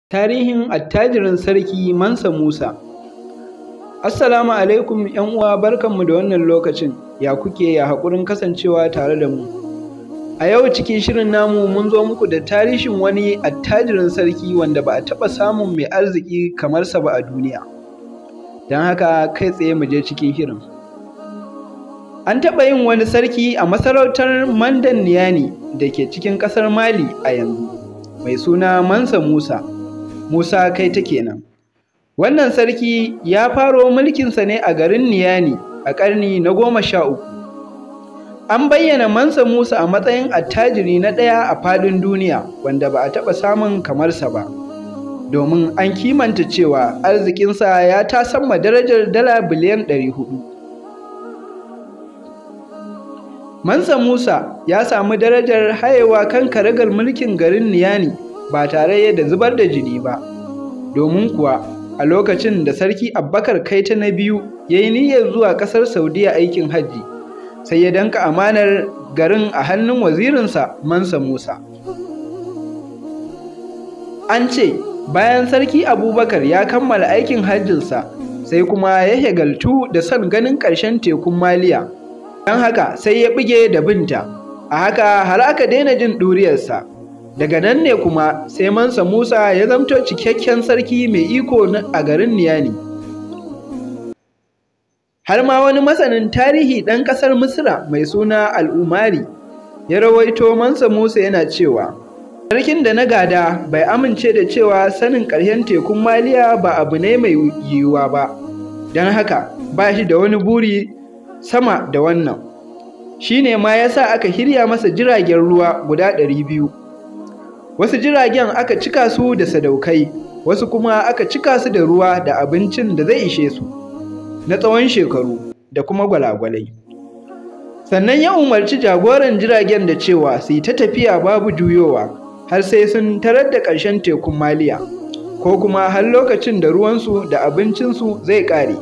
Tarihin attajirin sarki Mansa Musa Assalamu alaikum ‘yan uwa barkanmu da wannan lokacin, ya kuke ya haƙurin kasancewa tare da mu. A yau cikin shirin namu mun zo muku da tarihin wani attajirin sarki wanda ba a taɓa samun mai arziki kamar sa ba a duniya. Don haka kai tsaye mu je cikin shirin. An taɓa yin wani sarki a masarautar Mandan Niyani da ke cikin ƙasar Mali a yanzu, mai suna Mansa Musa. Musa kai ta kenan. Wannan sarki ya faro mulkinsa ne a garin Niyani a ƙarni na goma sha uku. An bayyana Mansa Musa a matsayin attajiri na ɗaya a faɗin duniya wanda ba a taɓa samun kamarsa ba. Domin an kimanta cewa arzikinsa ya tasamma darajar dala biliyan ɗari hudu. Mansa Musa ya samu darajar hayewa kan karagar mulkin garin Niyani ba tare da zubar da jini ba, domin kuwa a lokacin da Sarki Abbakar Kaita na biyu ya yi niyyar zuwa ƙasar Saudiya aikin hajji, sai ya danka amanar garin a hannun wazirinsa Mansa Musa. An ce, bayan Sarki Abubakar ya kammala aikin hajjinsa, sai kuma ya hegaltu da son ganin ƙarshen tekun Maliya. Don haka sai ya buge da binta, a haka har aka daina jin ɗuriyarsa. Daga nan ne kuma sai Mansa Musa ya zamto cikakken sarki mai iko a garin Niyani. Har ma wani masanin tarihi ɗan ƙasar Misra mai suna Al'umari ya rawaito Mansa Musa yana cewa, Sarkin da na gada bai amince da cewa sanin ƙarshen tekun Maliya ba abu ne mai yiwuwa ba, don haka ba shi da wani buri sama da wannan. Shi ne ma ya sa aka hirya masa jiragen ruwa guda ɗari biyu. Wasu jiragen aka cika su da sadaukai, wasu kuma aka cika su da ruwa da abincin da zai ishe su, na tsawon shekaru da kuma gwalagwalai. Sannan ya umarci jagoran jiragen da cewa su yi ta tafiya babu juyowa har sai sun tarar da ƙarshen tekun Maliya, ko kuma har lokacin da ruwansu da abincinsu zai ƙare.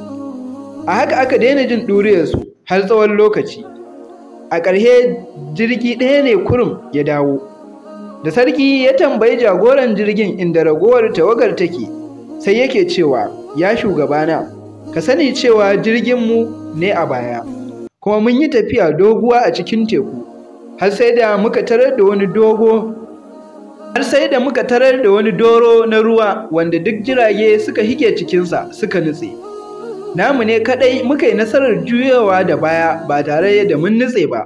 A haka aka daina jin ɗuriyarsu har tsawon lokaci. A ƙarshe jirgi ɗaya ne kurum ya dawo. Da sarki ya tambayi jagoran jirgin inda ragowar tawagar take, sai yake cewa, Ya shugabana, ka sani cewa jirginmu ne a baya, kuma mun yi tafiya doguwa a cikin teku, har sai da muka tarar da wani dogo har sai da muka tarar da wani doro na ruwa wanda duk jirage suka hige cikinsa suka nutse. Namu ne kaɗai muka yi nasarar juyowa da baya ba tare da mun nutse ba.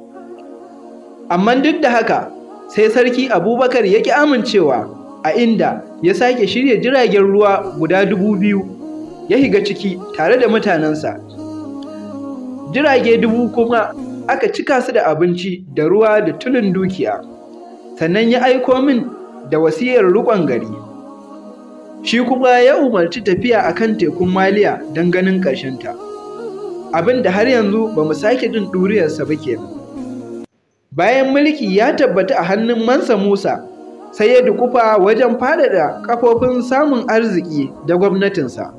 Amma duk da haka, sai sarki abubakar ya ƙi amincewa a inda ya sake shirya jiragen ruwa guda dubu biyu ya higa ciki tare da mutanensa jirage dubu kuma aka cika su da abinci da ruwa da tulun dukiya sannan ya aiko min da wasiyar riƙon gari shi kuma ya umarci tafiya a kan tekun maliya don ganin ƙarshenta abin da har yanzu ba mu sake jin ɗuriyarsa ba kenan bayan mulki ya tabbata a hannun Mansa Musa sai ya dukufa wajen faɗaɗa kafofin samun arziki da gwamnatinsa.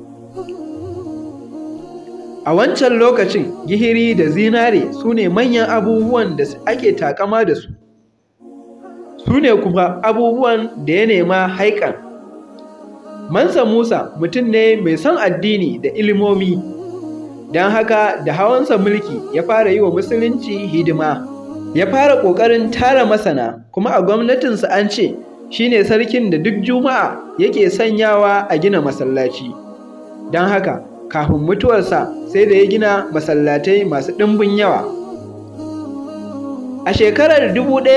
A wancan lokacin gihiri da zinare su ne manyan abubuwan da ake takama da su. Su ne kuma abubuwan da ya nema haikan. Mansa Musa mutum ne mai son addini da ilimomi, don haka da hawansa mulki ya fara yi wa musulunci hidima. ya fara ƙoƙarin tara masana kuma a gwamnatinsa an ce shi ne sarkin da duk juma'a yake sanyawa a gina masallaci don haka kafin mutuwarsa sai da ya gina masallatai masu ɗimbin yawa a shekarar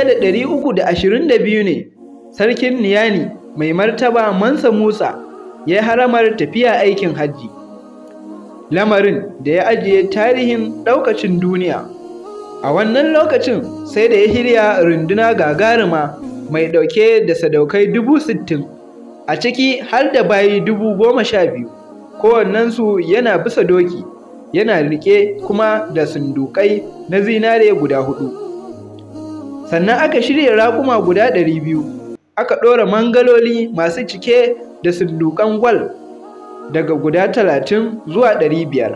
1322 ne sarkin niyani mai martaba mansa musa ya yi haramar tafiya aikin hajji lamarin da ya ajiye tarihin ɗaukacin duniya A wannan lokacin sai da ya hirya runduna gagaruma mai ɗauke da sadaukai dubu sittin, a ciki har da bayi dubu goma sha biyu, kowannensu yana bisa doki, yana riƙe kuma da sundukai na zinare guda hudu. Sannan aka shirya raƙuma guda ɗari biyu, aka ɗora mangaloli masu cike da sundukan gwal daga guda talatin zuwa ɗari biyar.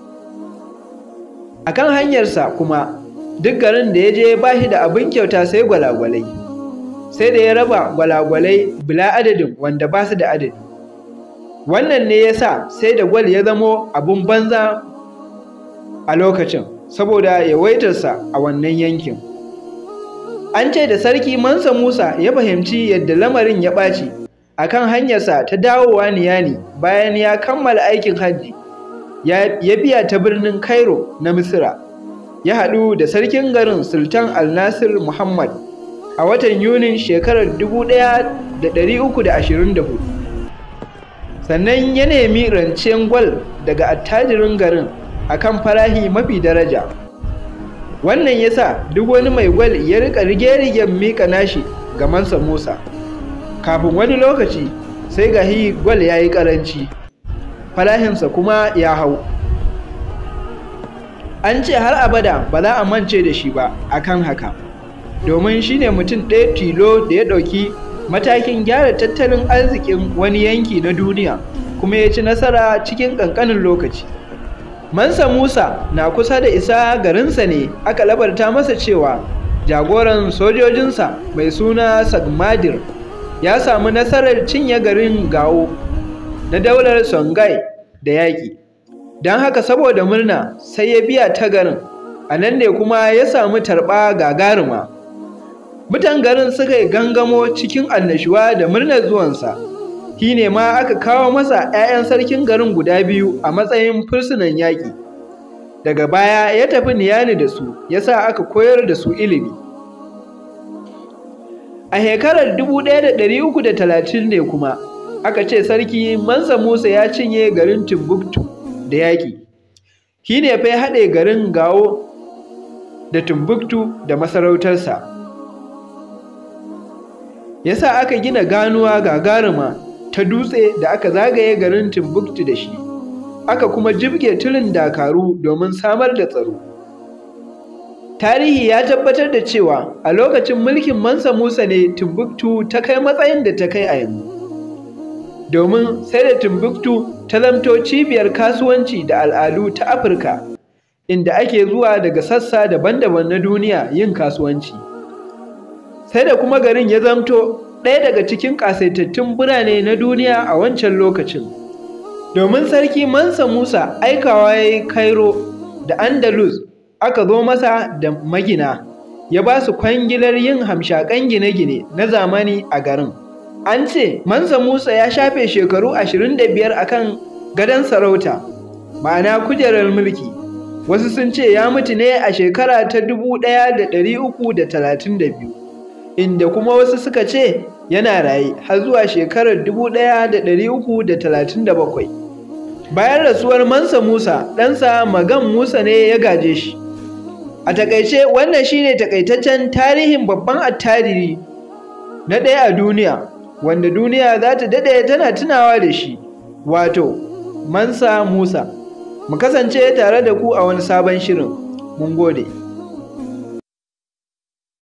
A kan hanyarsa kuma duk garin da ya je ba shi da abin kyauta sai gwalagwalai sai da ya raba gwalagwalai bila adadin wanda ba su da adadi wannan ne ya sa sai da gwal ya zamo abun banza a lokacin saboda yawaitarsa a wannan yankin an ce da sarki mansa musa ya fahimci yadda lamarin ya ɓaci a kan hanyarsa ta dawowa niyani bayan ya kammala aikin hajji ya biya ta birnin cairo na misira ya haɗu da sarkin garin sultan al-nasir muhammad a watan yunin shekarar 1324 sannan ya nemi rancen gwal daga attajirin garin akan farahi mafi daraja wannan ya sa duk wani mai gwal ya rika rige-rigen mika nashi ga mansa musa kafin wani lokaci sai ga hi gwal ya yi karanci farahinsa kuma ya hau an ce har abada ba za a mance da shi ba akan haka domin shine mutum ɗaya tilo da ya ɗauki matakin gyara tattalin arzikin wani yanki na duniya kuma ya ci nasara cikin ƙanƙanin lokaci mansa musa na kusa da isa garinsa ne aka labarta masa cewa jagoran sojojinsa mai suna sagmadir ya samu nasarar cinye garin gawo na daular songhai da yaƙi don haka saboda murna sai ya biya ta garin a nan ne kuma ya samu tarɓa gagaruma mutan garin suka yi gangamo cikin annashuwa da murnar zuwansa shi ne ma aka kawo masa 'ya'yan sarkin garin guda biyu a matsayin fursunan yaƙi daga baya ya tafi niyani da su ya sa aka koyar da su ilimi a shekarar 1330 ne kuma aka ce sarki mansa musa ya cinye garin timbuktu da yaƙi shi ne fa ya haɗe garin gawo da timbuktu da masarautarsa ya sa aka gina ganuwa gagaruma ta dutse da aka zagaye garin timbuktu da shi aka kuma jibge tulin dakaru domin samar da tsaro tarihi ya tabbatar da cewa a lokacin mulkin mansa musa ne timbuktu ta kai matsayin da ta kai a yanzu domin sai da timbuktu ta zamto cibiyar kasuwanci da al'adu ta afirka inda ake zuwa daga sassa daban-daban na duniya yin kasuwanci sai da kuma garin ya zamto ɗaya daga cikin ƙasaitattun birane na duniya a wancan lokacin domin sarki mansa musa aikawa ya yi cairo da andalus aka zo masa da magina ya ba su kwangilar yin hamshakan gine-gine na zamani a garin an ce mansa musa ya shafe shekaru 25 akan gadon sarauta ma'ana kujerar mulki wasu sun ce ya mutu ne a shekara ta 1332 inda kuma wasu suka ce yana raye har zuwa shekarar 1337 bayan rasuwar mansa musa ɗansa magan musa ne ya gaje shi a takaice wannan shine takaitaccen tarihin babban attariri na ɗaya a duniya wanda duniya za ta daɗe tana tunawa da shi wato mansa musa mu kasance tare da ku a wani sabon shirin mun gode